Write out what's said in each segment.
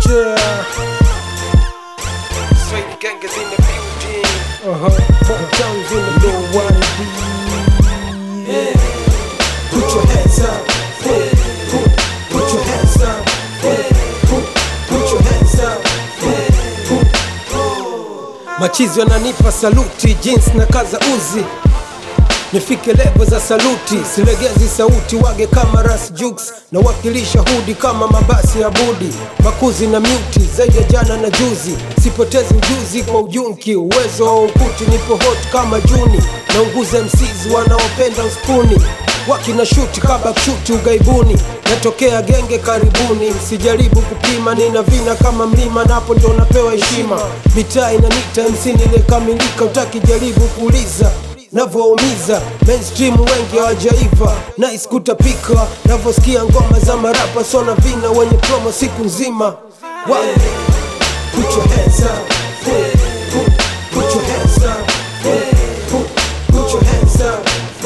Yeah. Swahili gang is in the building. Uh-huh. Four towns in the building. What it be? Put your hands up. Put, put, put your hands up. Put, put, put your hands up. Machizi wananipa saluti, jeans na kaza uzi nifike levo za saluti, silegezi sauti, wage kama Ras Jux na wakilisha hudi kama mabasi ya budi, makuzi na myuti zaidi ya jana na juzi, sipotezi ujuzi kwa ujunki, uwezo wa ukuti, nipo hot kama Juni, naunguza MCs wanaopenda uspuni wakina shuti kaba shuti ugaibuni, natokea genge karibuni, msijaribu kupima, nina vina kama mlima, napo ndo napewa heshima, mitaa inanita MC nilekamilika, utaki jaribu kuuliza navoumiza mainstream wengi hawajaiva nice kutapika navosikia ngoma za marapa sona vina wenye promo siku nzima Wa- Put your hands up. Put, put, put your hands up. Put, put, put your hands up.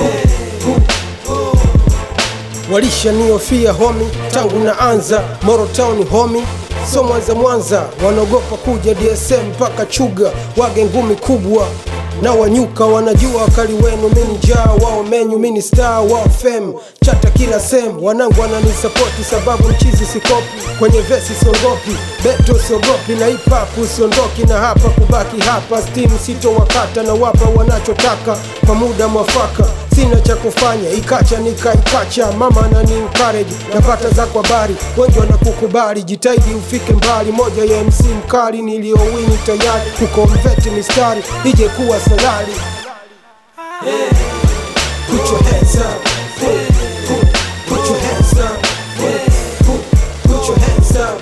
walishaniofia homi tangu naanza Morotown homi so Mwanza Mwanza wanaogopa kuja DSM mpaka Chuga wage ngumi kubwa na wanyuka wanajua wakali wenu, mini jaa wao menyu, mini star wao fem chata kila sem, wanangu wananisapoti sababu mchizi sikopi kwenye vesi siongopi, beto siogopi na hip hop usiondoki na hapa kubaki hapa, steam sito wakata na wapa wanachotaka kwa muda mwafaka sina cha kufanya ikacha nikaikacha mama anani encourage napata za kwa bari wengi wanakukubali jitahidi ufike mbali moja ya MC mkali niliyowini tayari kukonveti mistari ije kuwa salari Put your hands up. Put, put, put your hands up. Put, put, put your hands up.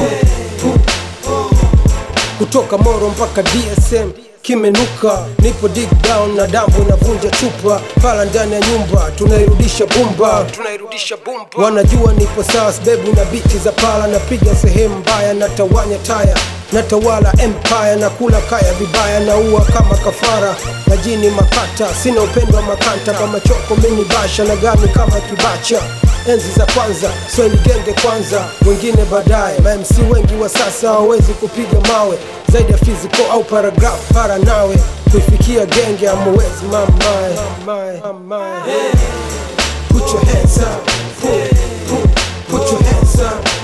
kutoka Moro mpaka DSM kimenuka, nipo dig down na dambo inavunja chupa, pala ndani ya nyumba tunairudisha bumba, tunairudisha bumba. Wanajua nipo sawa, sbebu na biti za pala, napiga sehemu mbaya, natawanya taya natawala empire na kula kaya vibaya, naua kama kafara na jini makata, sina upendo wa makanta kama choko mini basha na gami kama kibacha enzi za kwanza swahili genge kwanza wengine baadaye mamc wengi wa sasa hawawezi kupiga mawe zaidi ya physical au paragraph para nawe kuifikia genge amwezi mamae Put your hands up. Put, put, put your hands up.